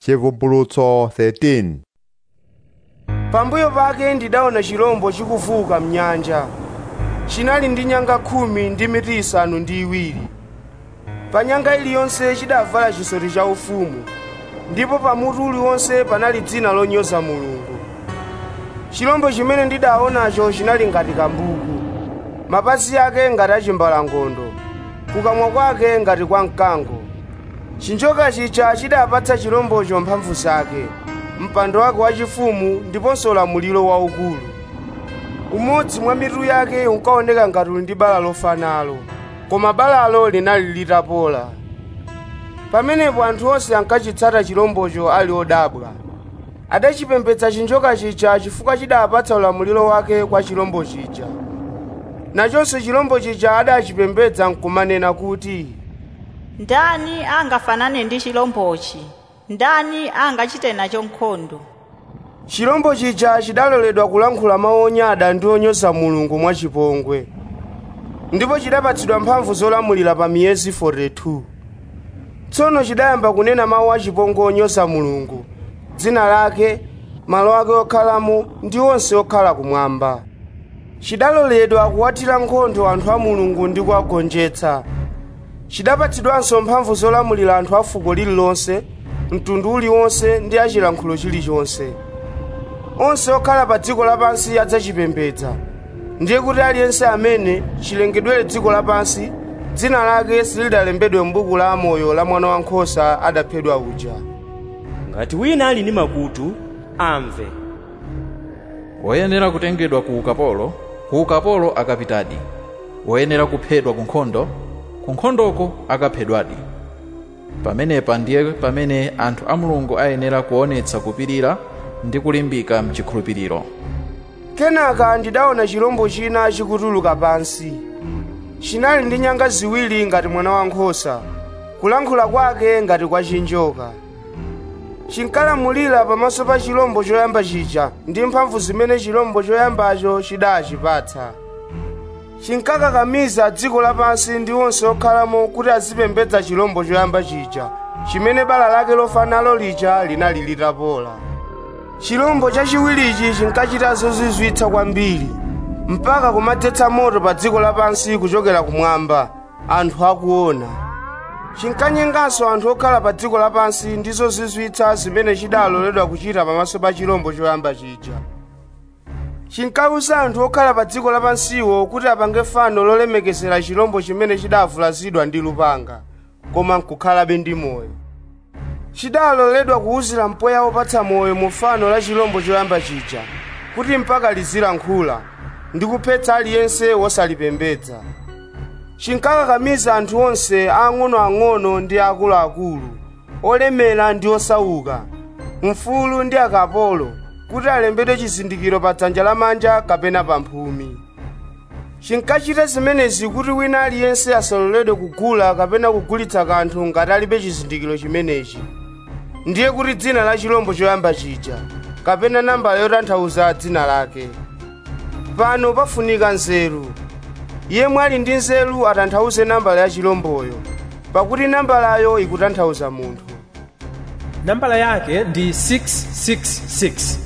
chivumbulutso 13 pambuyo pake ndidaona chirombo chikuvuka mnyanja chinali ndi nyanga khumi ndi mitu isanu ndi iwiri pa nyanga iliyonse chidavala chisoti cha ufumu ndipo pa mutu uliwonse panali dzina lonyoza mulungu chirombo chimene ndidaonacho chinali ngati kambuku mapazi ake ngati achimbalangondo kukamwa kwake ngati kwa mkango chinjoka chija chidapatsa chirombocho mphamvu zake mpando wake wachifumu ndiponso ulamuliro waukulu umodzi mwa mitu yake unkaoneka ngati uli ndi bala lofanalo koma balalo linali litapola pamenepo anthu onse ankachitsata chirombocho ali odabwa adachipembedza chinjoka chija chifukwa chidapatsa ulamuliro wake kwa chirombo chija nachonso chirombo chija adachipembedza nkumanena kuti ndani angafanane ndi chilombochi ndani angachite nacho nkhondo chirombo chija chidaloledwa kulankhula mawu onyada ndi onyoza mulungu mwachipongwe ndipo chidapatsidwa mphamvu zolamulira pa miyezi 42 tsono chidayamba kunena mawu achipongwe onyoza mulungu dzina lake malo ake okhalamo ndi onse okhala kumwamba chidaloledwa kuwatira nkhondo anthu a mulungu ndi kuwagonjetsa chidapatsidwanso mphamvu zolamulira anthu a fuko lililonse mtundu uliwonse ndi achilankhulo chilichonse onse okhala pa dziko lapansi adzachipembedza ndiye kuti aliyense amene chilengedwere dziko lapansi dzina lake silidalembedwe m'buku la amoyo la mwana wankhosa adaphedwa uja ngati wina ali ndi makutu amve woyenera kutengedwa ku ukapolo ku ukapolo akapitadi woyenera kuphedwa ku nkhondo ku nkhondoko akaphedwadi pamenepa ndiye pamene anthu a mulungu ayenera kuonetsa kupirira ndi kulimbika mchikhulupiriro kenaka ndidaona chirombo china chikutuluka pansi chinali ndi nyanga ziwiri ngati mwana wankhosa kulankhula kwake ngati kwa chinjoka chinkalamulira pamaso pa chirombo choyamba chija ndi mphamvu zimene chirombo choyambacho chidachipatsa chinkakakamiza dziko lapansi ndi onse okhalamo kuti azipembedza chirombo choyamba chija chimene bala lake lofanalo lija linali litapola chirombo chachiwirichi chinkachita zozizwitsa kwambiri mpaka kumadzetsa moto pa dziko lapansi kuchokera kumwamba anthu akuona chinkanyenganso anthu okhala pa dziko lapansi ndi zozizwitsa zimene chidaloledwa kuchita pamaso pa chirombo choyamba chija chinkawuza anthu okhala pa dziko lapansiwo kuti apange fano lolemekezera chirombo chimene chidavulazidwa ndi lupanga koma nkukhalabe ndi moyo chidaloledwa kuwuzira mpweya wopatsa moyo mu fano la chirombo choyamba chija kuti mpaka lizilankhula ndi kuphetsa aliyense wosalipembedza chinkakakamiza anthu onse ang'onoang'ono ndi akuluakulu olemera ndi osauka mfulu ndi akapolo kuti alembedwe chizindikiro pa dzanja lamanja kapena pa mphumi chinkachita zimenezi kuti wina aliyense asaloledwe kugula kapena kugulitsa kanthu ngati alibe chizindikiro chimenechi ndiye kuti dzina la chirombo choyamba chija kapena nambala yotanthauza dzina lake pano pafunika nzeru yemwe ali ndi nzeru atanthauze nambala ya chiromboyo pakuti nambalayo ikutanthauza munthu nambala yake ndi 666